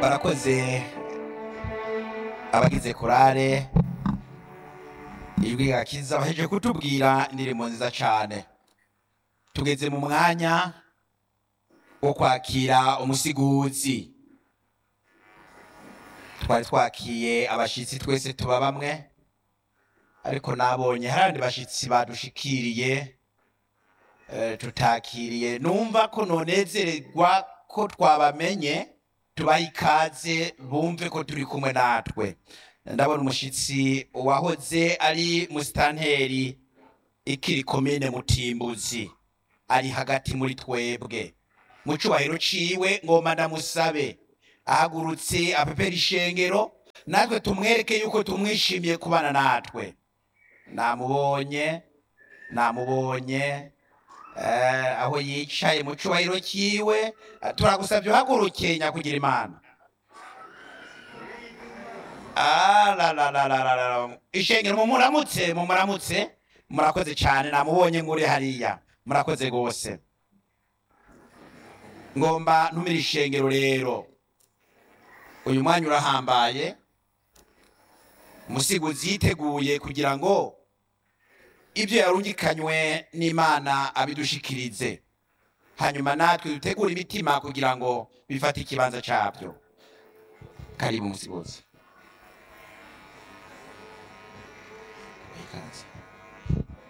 barakoze abagize korale ijwi gakiza baheje kutubwira indirimbo nziza cyane tugeze mu mwanya wo kwakira umusiguzi twari twakiye abashitsi twese tuba bamwe ariko nabonye hari abandi bashitsi badushikiriye eh, tutakiriye numva ko nonezererwa ko twabamenye tubaha ikaze bumve ko turi kumwe natwe ndabona umushitsi wahoze ari musitanteri ikiri komine mutimbuzi ari hagati muri twebwe mu cubahiro ciwe ngoma ndamusabe ahagurutse apepera ishengero natwe tumwereke yuko tumwishimiye kubana natwe namubonye namubonye eh, aho yicaye mu cubahiro ciwe eh, turagusavye uhaguruke nyakugira imana Ah, la, la, la, la, la, la. ishengero mumuramutse mumuramutse murakoze cyane namubonye nguri hariya murakoze rwose ngomba ntumira ishengero rero uyu mwanya urahambaye umusiguzi yiteguye kugira ngo ibyo yarungikanywe n'imana abidushikirize hanyuma natwe dutegure imitima kugira ngo bifate ikibanza cyabyo karibu umusiguzi Ikaze.